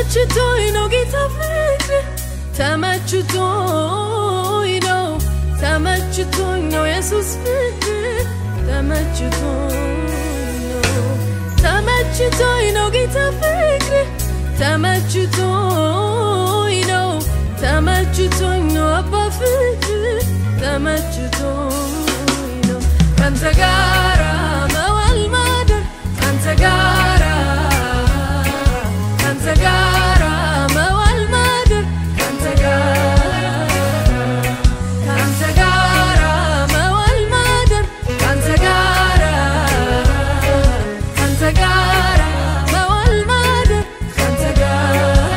ተመችቶኝ ነው ጌታ ፍቅር ተመችቶኝ ነው ተመችቶኝ ነው የሱስ ፍቅር ተመችቶኝ ነው ተመችቶኝ ነው ጌታ ፍቅር ተመችቶኝ ነው ተመችቶኝ ነው አባ ፍቅር ተመችቶኝ ነው ካንተ ጋራ መዋል ማደር ካንተ ጋራ ካንተ ጋራ መዋል ማደር ካንተ ጋራ ካንተ ጋራ መዋል ማደር ካንተ ጋራ ካንተ ጋራ መዋል ማደር ካንተ ጋራ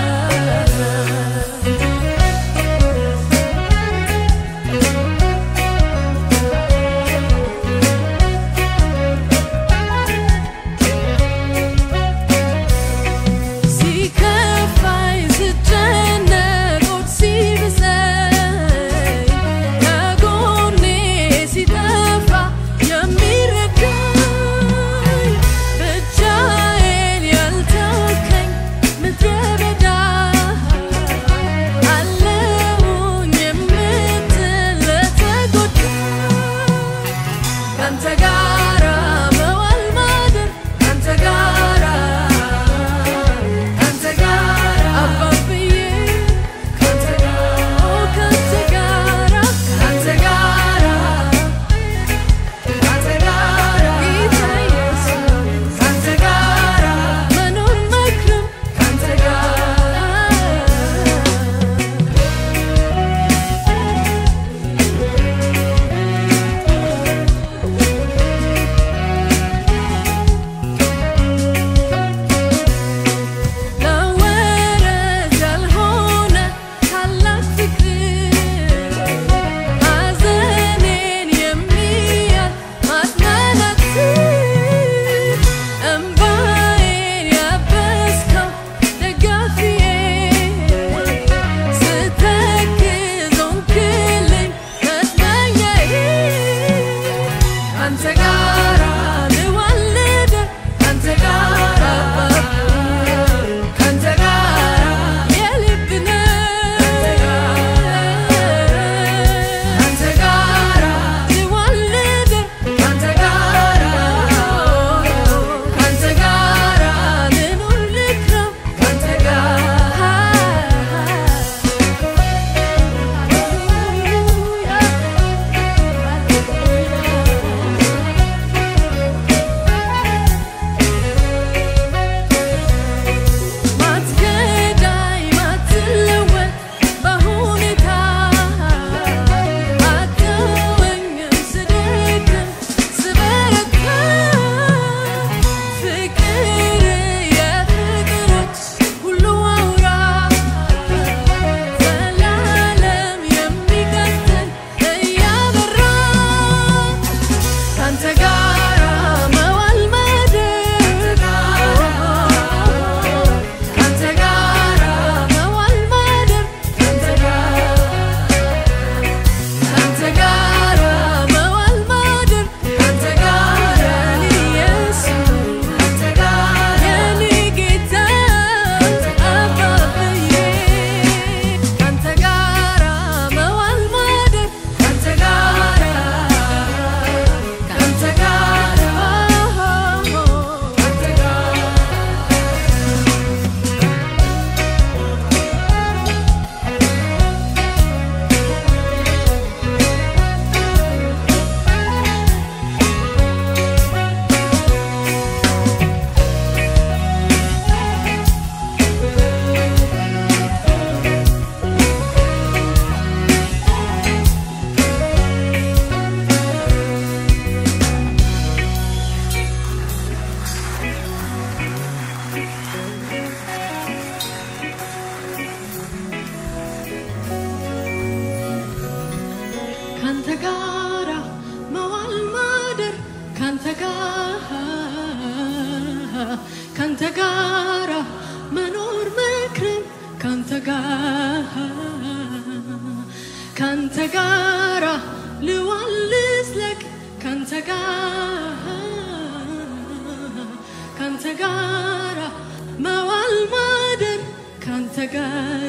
ሲከፋኝ ስጨነቅ ሆድ ሲብሰኝ ከጎኔ ሲጠፋ የሚረዳኝ ብቻዬን ያልተወከኝ ምድረ በዳ አለሁኝ የምትል ለተጎዳ ካንተ ጋራ መዋል ማደር ካንተ ጋራ ካንተ ጋራ አባብዬ ካንተ ጋራ ካንተ ጋራ ካንተ ጋራ ካንተ ጋራ ጌታ ኢየሱስ ካንተ ጋራ መኖር መክረም ካንተ ጋራ ለወረት ያልሆነ ታላቅ ፍቅር ሐዘኔን የሚያል ማጽናናት እምባዬን ያበስከው ደጋፊዬ ስተክዝ ሆንክልኝ መጽናኛዬ ካንተ ጋራ ልዋል ልደር ካንተ ጋራ ካንተ ጋራ የልብ ነህ ካንተ ጋራ ልዋል ልደር ካንተ ጋራ ካንተ ጋራ ልኑር ልክረም ካንተ ማትገዳይ ማትለወጥ በሁኔታ አትተወኝም ስደክም ስበረታ ፍቅር የፍቅሮች ሁሉ አውራ ዘላለም የሚቀጥል እያበራ ካንተ ጋራ መዋል ማደር ካንተ ጋራ መዋል ማደር ካንተ ጋራ ካንተ ጋራ መዋል ማደር ካንተ ጋራ ኢየሱስ ካንተ ጋራ የኔ ጌታ አባብዬ ካንተ ጋራ መዋል ማደር ካንተ ጋራ ካንተ ጋራ ካንተ ጋራ ካንተ ጋራ መዋል ማደር ካንተ ጋራ ካንተ ጋራ መኖር መክረም ካንተ ጋራ ካንተ ጋራ ልዋል ልስለቅ ካንተ ጋራ ካንተ ጋራ መዋል ማደር ጋር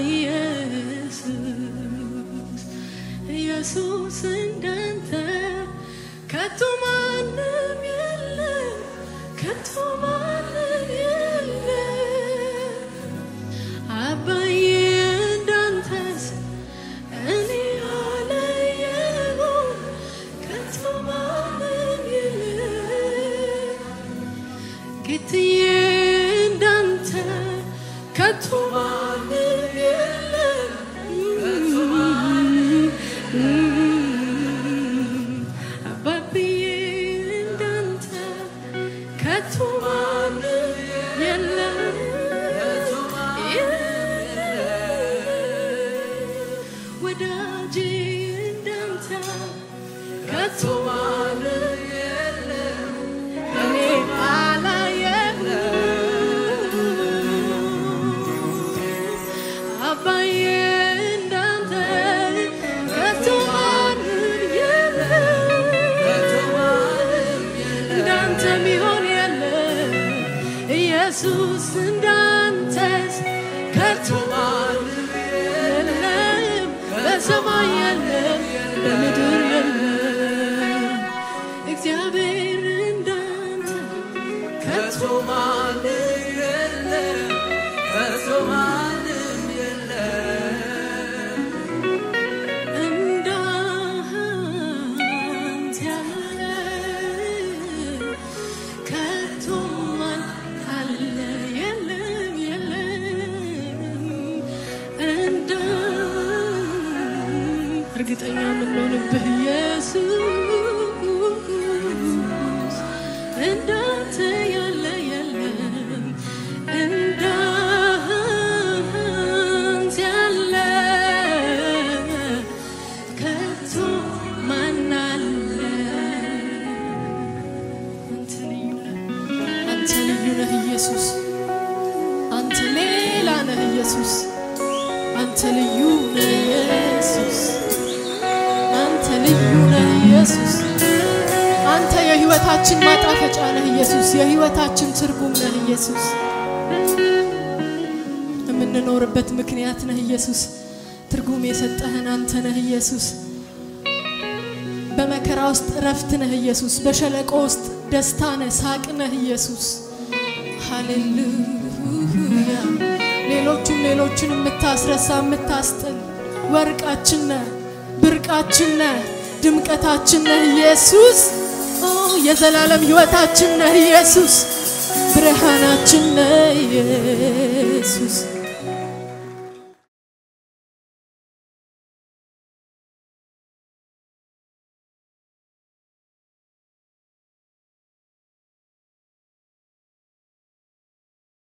ኢየሱስ ኢየሱስ እንዳንተ ከቶ ማንም የለም ከቶ ማንም የለም አባዬ እንዳንተስ እኔ አላየሁም ከቶ ማንም የለም ጌትዬ እንዳንተ ከቶ ማንም የለም አባብዬ እንዳንተ ከቶ ማንም የለም ወዳጄ እንዳንተ ከቶ ማንም የለም እኔ አላየሁም አባዬ እንዳንተ ከቶ ማንም የለም እንዳንተ ሚሆን የለም ኢየሱስ እንዳንተስ ከቶ ማንም የለም በሰማይ የለም በምድር የለም እግዚአብሔር እንዳንተ ከቶ ማንም የለም ከቶ ማንም የለም እንዳንተ ያለ ከቶ ማን አለ የለም የለም እንደ እርግጠኛ የምንሆንብህ ኢየሱስ እንዳንተ ያለ የለም እንዳንተ ያለ ከቶ ማን አለ አንተ ልዩ ነህ አንተ ልዩ ነህ ኢየሱስ አንተ ሌላ ነህ ኢየሱስ አንተ ልዩ ነህ ኢየሱስ አንተ ልዩ ነህ ኢየሱስ አንተ የህይወታችን ማጣፈጫ ነህ ኢየሱስ የህይወታችን ትርጉም ነህ ኢየሱስ የምንኖርበት ምክንያት ነህ ኢየሱስ ትርጉም የሰጠህን አንተ ነህ ኢየሱስ በመከራ ውስጥ እረፍት ነህ ኢየሱስ በሸለቆ ውስጥ ደስታ ነህ ሳቅ ነህ ኢየሱስ ሃሌሉያ ሌሎቹን ሌሎችን የምታስረሳ የምታስጥል ወርቃችን ነህ ብርቃችን ነህ ድምቀታችን ነህ ኢየሱስ ኦ የዘላለም ህይወታችን ነህ ኢየሱስ ብርሃናችን ነህ ኢየሱስ